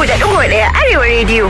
uku da ɗigo ɗaya Arewa rediyo.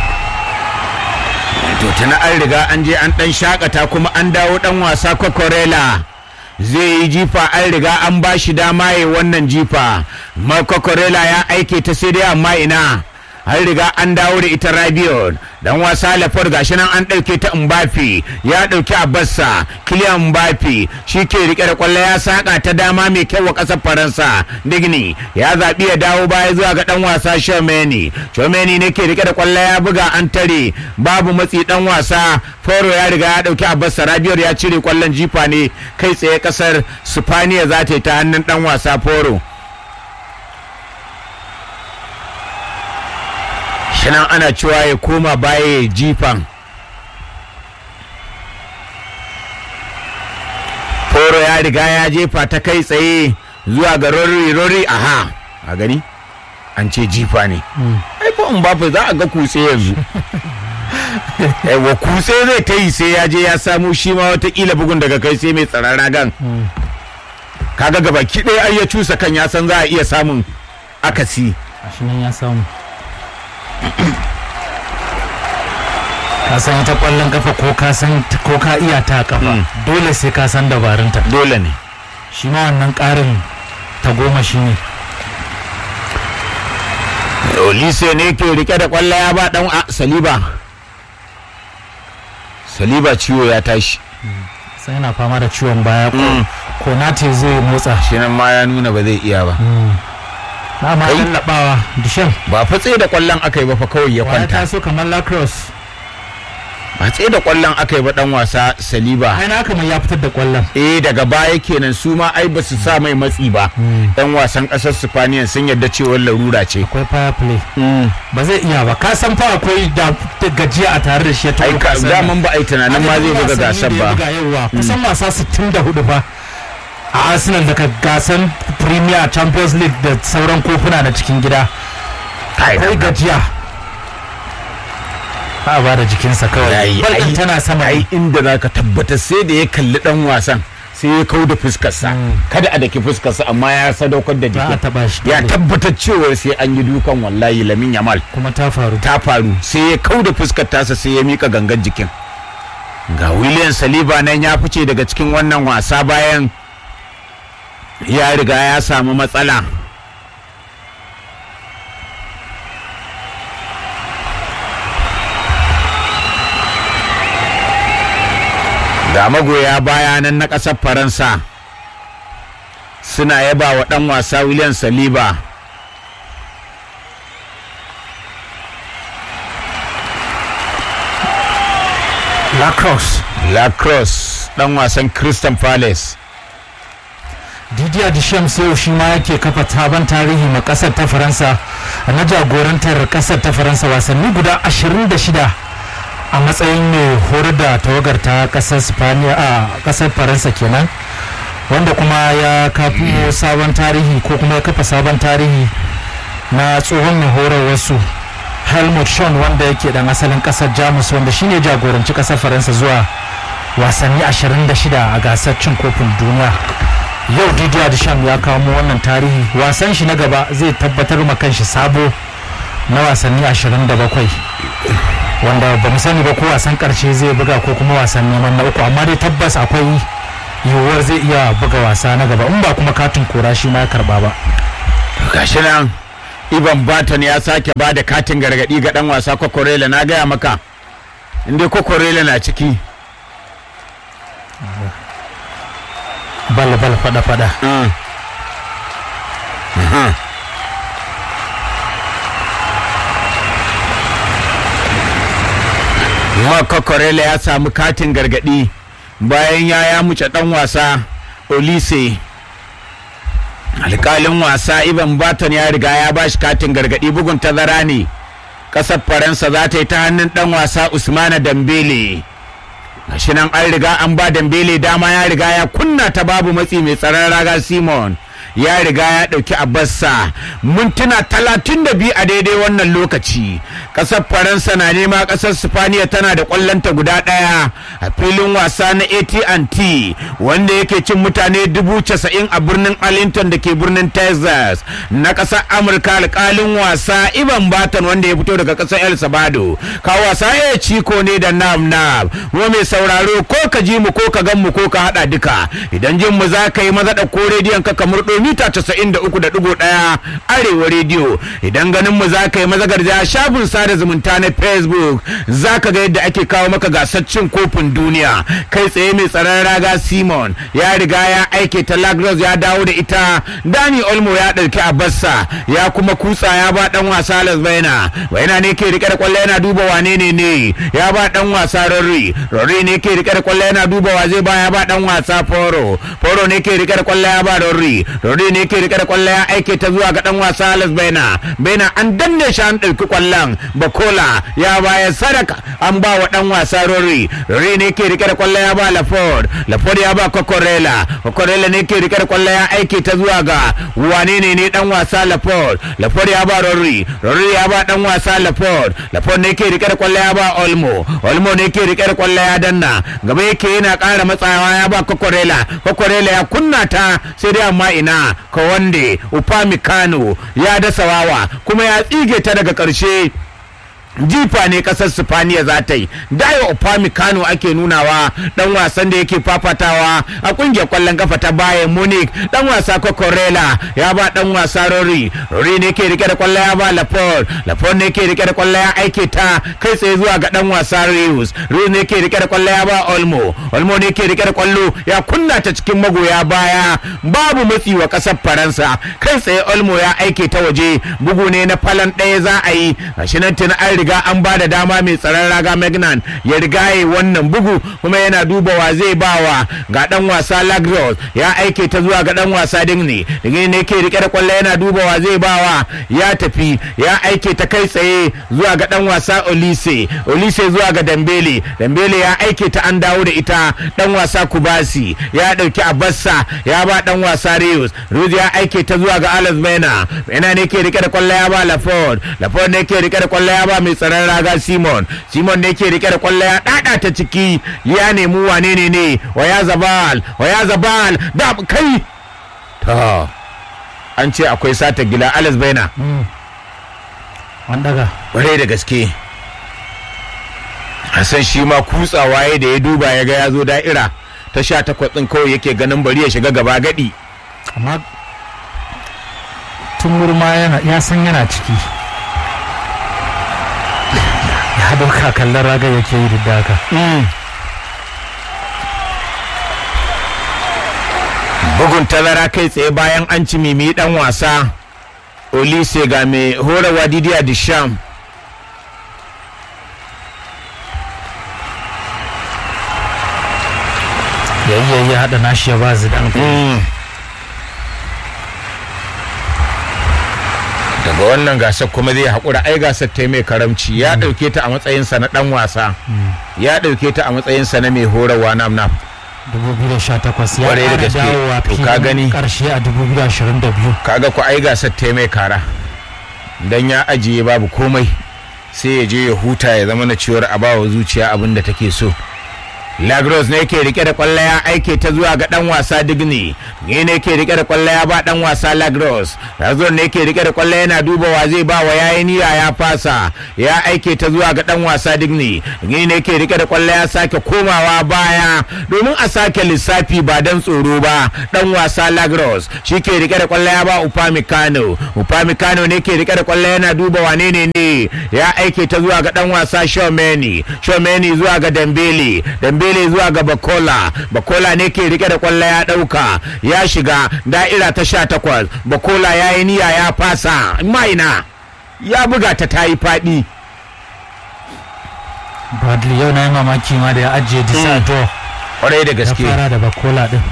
to tana an riga an je an dan shakata kuma an dawo dan wasa kokorela zai yi jifa an riga an ba shi dama ya wannan jifa ma kokorela ya aike ta sai dai amma ina an riga an dawo da ita rabiot dan wasa lafar gashi nan an ɗauke ta mbafi ya ɗauki abassa kiliyan mbafi shi ke rike da kwallo ya saka ta dama mai kyau wa ƙasar faransa digni ya zaɓi ya dawo baya zuwa ga ɗan wasa shomeni shomeni ne ke rike da kwallo ya buga an tare babu matsi ɗan wasa foro ya riga ya ɗauki abassa rabiot ya cire kwallon jifa ne kai tsaye ƙasar spaniya za ta yi ta hannun ɗan wasa foro shinan ana cewa ya koma baya ya jifan foro ya riga ya jefa ta kai tsaye zuwa ga rori rori aha a gani an ce jifa ne ai ko in bafa za a ga kutse yanzu wa kutse zai ta yi sai ya je ya samu shi ma watakila bugun daga kai sai mai tsaron ragan kaga gaba ɗaya ai ya cusa kan ya san za a iya samun akasi shi nan ya samu ka san ita kwallon kafa ko ka san ko ka iya ta kafa dole sai ka san dabarunta dole ne shi ma wannan karin ta goma shi ne olise ne ke rike da kwallo ya ba dan a saliba saliba ciwo ya tashi sai yana fama da ciwon baya ko ko nate zai motsa shi nan ma ya nuna ba zai iya ba na ma Kai. lallabawa dishan ba fa tsaye da kwallon aka yi ba fa kawai ya waya kwanta taso kamar lacrosse ba tsaye da kwallon aka yi ba dan wasa saliba ai na kamar ya fitar da kwallon eh daga baya kenan su ma ai ba su sa mai matsi ba yan wasan kasar spaniya sun yarda cewa larura ce akwai fire play ba zai iya ba ka san fa akwai da da gajiya a tare da shi ya ai taɓa ka gasar nan. daman ba ai tunanin ma zai buga Adadin gasar wasanni da ya ba buga yauwa kusan wasa 64 fa a arsenal daga gasan premier champions league da sauran kofuna na cikin gida kai akwai gajiya ba ba da jikinsa kawai Yayi, bal ɗin ai- tana sama ai inda za ka tabbatar sai da ya kalli dan wasan sai ya kau da fuskarsa kada a daki fuskarsa amma ya sadaukar da ba a jikin taba shi ya dole. tabbatar cewa sai an yi dukan wallahi lamin yamal kuma ta faru ta faru sai ya kau da fuskar tasa sai ya mika gangan jikin ga william saliba nan ya fice daga cikin wannan wasa bayan ya riga ya samu matsala ga magoya baya nan na ƙasar faransa suna yaba wa ɗan wasa william saliba lacrosse lacrosse ɗan wasan christian palace didier deschamps yau shi ma yake kafa sabon tarihi ma kasar ta faransa na jagorantar kasar ta faransa wasanni guda 26 a matsayin mai horar da tawagar ta kasar spaniya a kasar faransa kenan wanda kuma ya kafo sabon tarihi ko kuma ya kafa sabon tarihi na tsohon mai horarwarsu helmut schön wanda yake dan asalin kasar jamus wanda shine jagoranci kasar faransa zuwa wasanni 26 a gasar cin kofin duniya yau didier deschamps ya kawo wannan tarihi wasan shi na gaba zai tabbatar ma kanshi sabo na wasanni 27 wanda ba mu sani ba ko wasan karshe zai buga ko kuma wasan neman na uku amma dai tabbas akwai yiwuwar zai iya buga wasa na gaba in ba kuma katin kora shi ma ya karba ba gashi nan ivan baton ya sake ba da katin gargadi ga dan wasa kokorela na gaya maka inda kokorela na ciki bal bal fada fada ma kokorela ya samu katin gargadi bayan ya ya muce dan wasa olise alkalin wasa ivan baton ya riga ya ba shi katin gargadi bugun tazara ne kasar faransa za ta yi ta hannun dan wasa usmana dambele gashi nan an riga an ba dambele dama ya riga ya kunna ta babu matsi mai tsaron raga simon ya riga ya ɗauki abarsa mintuna talatin da biyu a daidai wannan lokaci ƙasar faransa na nema ƙasar sifaniya tana da ƙwallonta guda ɗaya a filin wasa na at&t wanda yake cin mutane dubu casa'in a birnin arlington da ke birnin texas na ƙasar amurka alƙalin wasa ivan baton wanda ya fito daga ƙasar el sabado ka wasa ya ciko ne da nam nam kuma mai sauraro ko ka ji mu ko ka gan mu ko ka haɗa duka idan jin mu za ka yi maza da ko rediyon ka kamar mita casa'in da uku da ɗigo ɗaya arewa rediyo idan ganin mu za ka yi maza garja shafin sada zumunta na facebook za ka ga yadda ake kawo maka gasar cin kofin duniya kai tsaye mai tsaron raga simon ya riga ya aike ta lagros ya dawo da ita dani olmo ya ɗauki abarsa ya kuma kutsa ya ba ɗan wasa las baina baina ne ke rike da kwallo yana duba wane ne ne ya ba ɗan wasa rorri rorri ne ke rike da kwallo yana duba wa zai ba ya ba ɗan wasa foro foro ne ke rike da kwallo ya ba rorri rorri ne ke rike da kwallo ya aike ta zuwa ga ɗan wasa las baina baina an danne shi an ɗauki kwallon bakola ya baya sadaka an ba wa ɗan wasa rorri rorri ne ke rike da kwallo ya ba laford laford ya ba kokorela kokorela ne ke rike da kwallo ya aike ta zuwa ga wane ne ne ɗan wasa laford laford ya ba rorri rorri ya ba ɗan wasa laford laford ne ke rike da kwallo ya ba olmo olmo ne ke rike da kwallo ya danna gaba yake yana ƙara matsawa ya ba kokorela kokorela ya kunna ta sai dai amma ina kawande upamikano ya dasa wawa kuma ya tsige ta daga ƙarshe jifa ne kasar sifaniya za ta yi dayo upamecano ake nunawa dan wasan da yake fafatawa a kungiyar kwallon kafa ta bayan munich dan wasa kokorela ya ba dan wasa rori rori ne ke rike da kwallo ya ba lafort lafort ne ke rike da kwallo ya aike ta kai tsaye zuwa ga dan wasa rius rius ne ke rike da kwallo ya ba olmo olmo ne ke rike da kwallo ya kunna ta cikin magoya baya babu matsi wa kasar faransa kai tsaye olmo ya aike ta waje bugu ne na falan ɗaya za a yi gashi nan tuni an riga an ba da dama mai tsaron raga magnan ya riga ya wannan bugu kuma yana duba wa zai bawa ga dan wasa lagros ya aike ta zuwa ga dan wasa digni digni ne ke rike da kwallo yana duba wa zai bawa ya tafi ya aike ta kai tsaye zuwa ga dan wasa olise olise zuwa ga dambele dambele ya aike ta an dawo da ita dan wasa kubasi ya dauki abassa ya ba dan wasa rius rius ya aike ta zuwa ga alas mena mena ne ke rike da kwallo ya ba laford laford ne ke rike da kwallo ya ba mai tsaron raga simon simon ne ke rike da kwallo ya dada ta ciki ya nemi wane ne ne waya zabal waya zabal da kai ta an ce akwai sata gila alas baina an daga kwarai da gaske hassan shi ma kutsawa ya da ya duba ya ga ya zo da'ira ta sha takwas ɗin kawai yake ganin bari ya shiga gaba gadi amma tun murma ya san yana ciki ya dauka kallon raga yake yi duk da haka bugun tazara kai tsaye bayan an ci mimi dan wasa olise ga mai horarwa didiya disham yayi ya hada nashi ya ba zidan daga wannan gasar kuma zai haƙura ai gasar ta mai karamci ya ɗauke ta a matsayinsa na ɗan wasa ya ɗauke ta a matsayinsa na mai horarwa nam nam 2018 ya Kwarai da ƙara gaske. dawowa To ka gani. filin ƙarshe a 2022 kaga ku ai gasar ta mai kara dan ya ajiye babu komai sai ya je ya huta ya zama na ciwar a bawa zuciya abin da take so lagros ne ke rike da kwallo ya aike ta zuwa ga dan wasa digni ne ne ke rike da kwallo ya ba dan wasa lagros lagros ne ke rike da kwallo yana duba wa zai ba wa yayi niyya ya fasa ya aike ta zuwa ga dan wasa digni ne ne ke rike da kwallo ya sake komawa baya domin a sake lissafi ba dan tsoro ba dan wasa lagros shi ke rike da kwallo ya ba upamecano upamecano ne ke rike da kwallo yana duba wane ne ne ya aike ta zuwa ga dan wasa shomeni shomeni zuwa ga dambele dambele zuwa ga bakola bakola ne ke rike da kwallo ya dauka ya shiga da'ira ta sha takwas bakola ya yi niyya ya fasa maina ya buga ta ta yi faɗi bradley yau na yi mamaki ma da ya ajiye disato kwarai da ya gaske fara da bakola din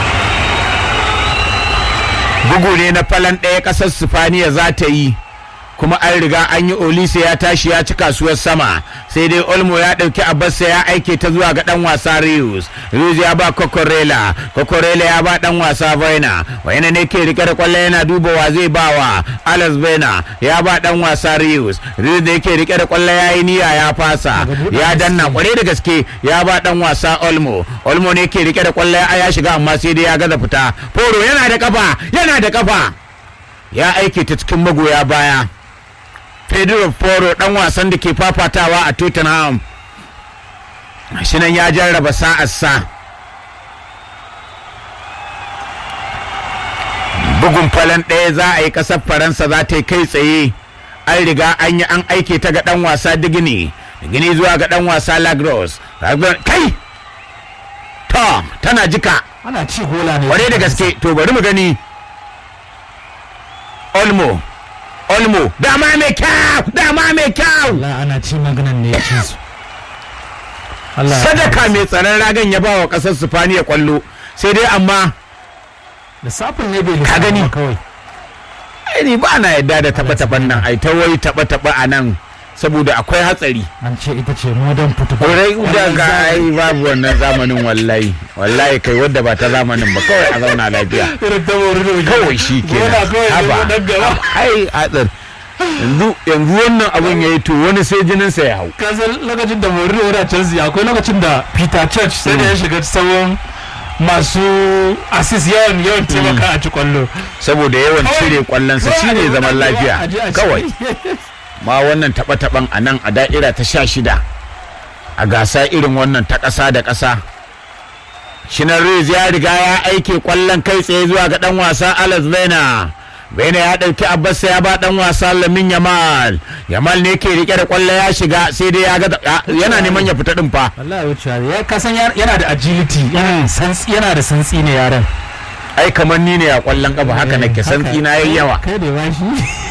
bugu ne na falon ɗaya ƙasar sifaniya za ta yi kuma an riga an yi olise ya tashi ya ci kasuwar sama sai dai olmo ya ɗauki abbasa ya aike ta zuwa ga ɗan wasa rius rius ya ba kokorela kokorela ya ba ɗan wasa vaina vaina ne ke rike da kwallo yana duba wa zai ba wa alex vaina ya ba ɗan wasa rius rius da yake rike da kwallo ya yi niyya ya fasa ya danna kwarai da gaske ya ba ɗan wasa olmo olmo ne ke rike da kwallo ya shiga amma sai dai ya gaza fita foro yana da kafa yana da kafa ya aike ta cikin magoya baya pedro foro dan wasan da ke fafatawa a tottenham shi nan ya jarraba sa'arsa bugun falon ɗaya za a yi ƙasar faransa za ta yi kai tsaye an riga an yi an aike ta ga ɗan wasa digini digini zuwa ga ɗan wasa lagros kai to tana jika ana ci gola ne kwarai da gaske to bari mu gani olmo olmo dama mai kyau dama mai kyau Allah ana ci maganan ne ya ci su Allah sadaka mai tsaron ragan ya ba wa kasar sifaniya kwallo sai dai amma lissafin ne bai Ka gani? lissafa kawai ai ni ba na yadda da taba taban nan ai ta wai taba taba a nan saboda akwai hatsari an ce ita ce modern football kwarai da ga ai babu wannan zamanin wallahi wallahi kai wadda ba ta zamanin ba kawai a zauna lafiya irin ta wuri da kawai shi ke Gona kawai haba zai dan gaba. ai hatsar yanzu yanzu wannan abun ya yi to wani sai jininsa ya hau kasan lokacin da Mourinho yana Chelsea akwai lokacin da Peter Church sai da ya shiga tsawon masu assist yawan yawan taimaka a ci kwallo saboda yawan cire kwallonsa shine zaman lafiya kawai ma wannan taɓa-taɓan a nan a da'ira ta sha shida a gasa irin wannan ta ƙasa da ƙasa shinan Reus ya riga ya aike kwallon kai tsaye zuwa ga ɗan wasa Alex Bena Bena ya ɗauki Abbas ya ba ɗan wasa Lamin Yamal Yamal ne ke rike da kwallo ya shiga sai dai ya ga yana neman ya fita ɗin fa wallahi wucewa ya kasan yana da agility yana santsi yana da santsi ne yaran ai kamar ni ne a kwallon ƙafa haka nake santsi na yayi yawa kai da bashi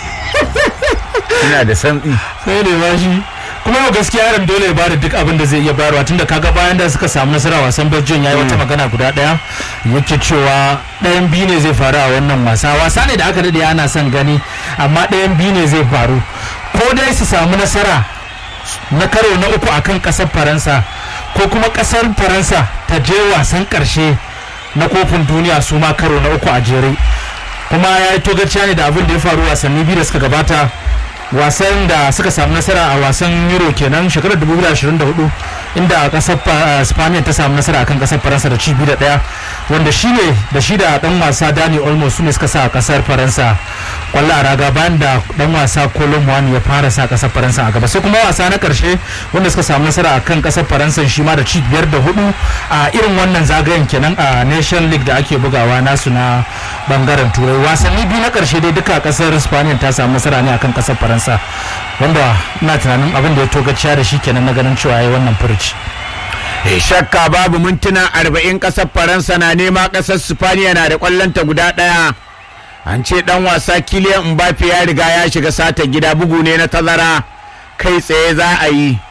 ina da santsi kai da bashi kuma yau gaskiya yaron dole ya bada duk abin da zai iya bayarwa tunda kaga bayan da suka samu nasara wasan Belgium yayi wata magana guda daya yake cewa ɗayan biyu ne zai faru a wannan wasa wasa ne da aka dade ana son gani amma ɗayan biyu ne zai faru ko dai su samu nasara na karo na uku akan ƙasar Faransa ko kuma ƙasar Faransa ta je wasan ƙarshe na kofin duniya su ma karo na uku a jere kuma ya yi togaciya ne da abin da ya faru wasanni biyu da suka gabata wasan da suka samu nasara a wasan euro kenan shekarar 2024 inda kasar spaniya ta samu nasara akan kasar faransa da ci biyu da daya wanda shi ne da shi da dan wasa dani olmo su ne suka sa kasar faransa kwallo a raga bayan da dan wasa colin wani ya fara sa kasar faransa a gaba sai kuma wasa na karshe wanda suka samu nasara akan kasar faransa shi ma da ci biyar da hudu a irin wannan zagayen kenan a nation league da ake bugawa nasu na bangaren turai wasanni biyu na karshe dai duka kasar spaniya ta samu nasara ne akan kasar faransa wanda ina tunanin abin da ya togaciya da shi kenan na ganin cewa ya wannan furuci shakka babu mintuna arba'in ƙasar faransa na nema ƙasar spaniya na da ƙwallonta guda ɗaya an ce ɗan wasa kiliyan mbappe ya riga ya shiga sata gida bugu ne na tazara kai tsaye za a yi